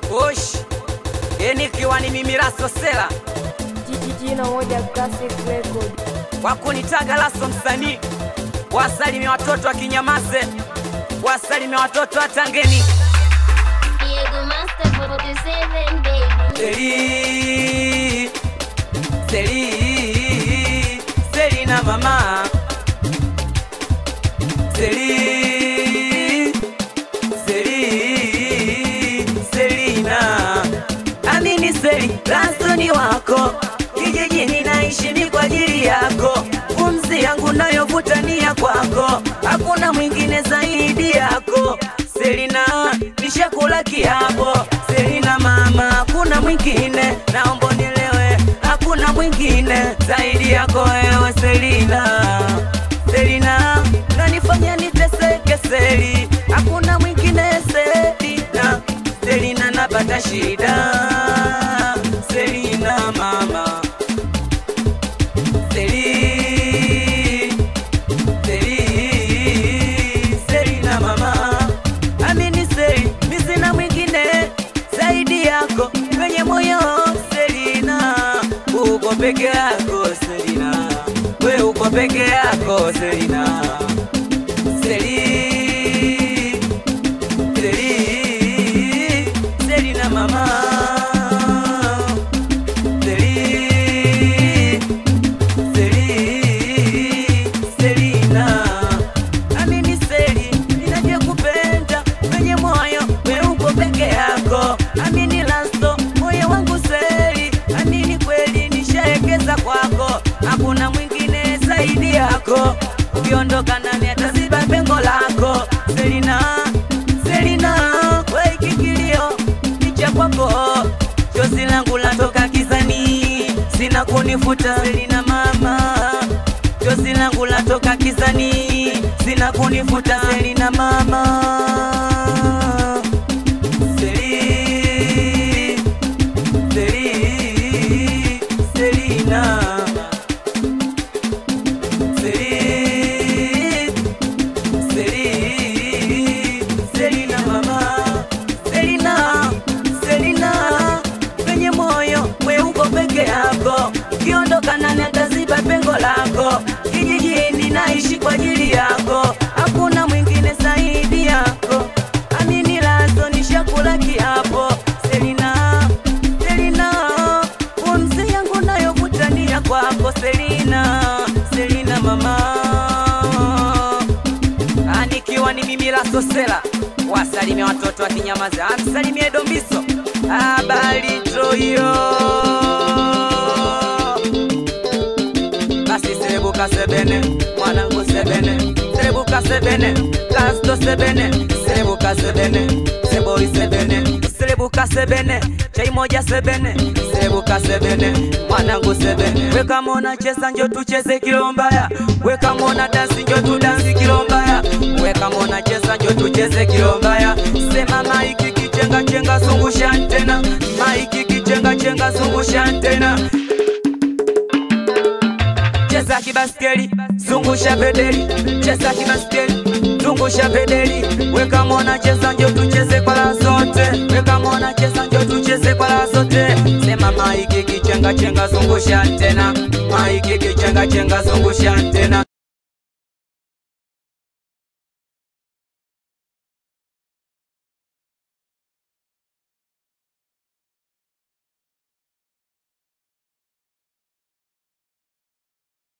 Osh, eni ikiwa ni mimi Lasso Sela jina moja classic record kwa kunitaga Lasso msanii, wasalimia watoto wa Kinyamaze, wasalimia watoto wa Tangeni. Diego Master 47 baby. Seli, Seli, Seli na mama Seli, Seli, Selina Amini Seli, Lasso wako kijijini naishi ni kwa ajili yako, pumzi yangu nayovuta ni ya kwako, hakuna mwingine zaidi yako Selina, nishakula kiapo Selina mama, hakuna mwingine, naomba unielewe, hakuna mwingine zaidi yako wewe Selina. Selina, nanifanya niteseke Seli, hakuna mwingine Selina. Selina, napata shida Selina mama Seli, Seli, Selina mama Amini Seli, mi sina mwingine zaidi yako kwenye moyo Selina, uko peke yako Selina, we uko peke yako Selina. Seli, Seli, Selina mama. Seli, Seli, Selina. Amini Seli, ninavyokupenda kwenye moyo, we uko peke yako. Amini Lasso, moyo wangu Seli, amini kweli nishaekeza kwako, hakuna mwingine zaidi yako. Ukiondoka nami ataziba pengo lako Selina, Selina, we kikilio ni cha kwako, chozi langu latoka kizani, sina kunifuta Selina mama chozi langu latoka kizani, sina kunifuta Selina mama. Seli, Seli, Selina. Seli, Seli, Selina mama. Selina, Selina, kwenye moyo we uko peke yako, ukiondoka nani ataziba pengo lako? Kijijini naishi kwa ajili yako, hakuna mwingine zaidi yako. Amini Lasso, nishakula kiapo. Selina, Selina, pumzi yangu nayovuta ni ya kwako Selina, Selina mama Ah, nikiwa ni mimi Lasso Sela, wasalimia watoto wa Kinyamaza, amsalimie Dombiso habari Troyo, basi serebuka sebene mwanangu sebene serebuka sebene Lasto sebene serebuka sebene seboi sebene serebuka sebene chai moja sebene serebuka sebene mwanangu sebene weka mona cheza njo tucheze kilombaya weka mona dansi njo tudansi kilombaya weka mona cheza njo tucheze kilombaya sema maiki kichenga chenga zungusha tena maiki kichenga chenga zungusha tena cheza kibaskeli zungusha pedeli cheza kibaskeli zungusha pedeli weka mona cheza njo tucheze kwa la zote weka mona cheza njo tucheze kwa la zote sema maiki kichenga chenga zungusha tena maiki kichenga chenga zungusha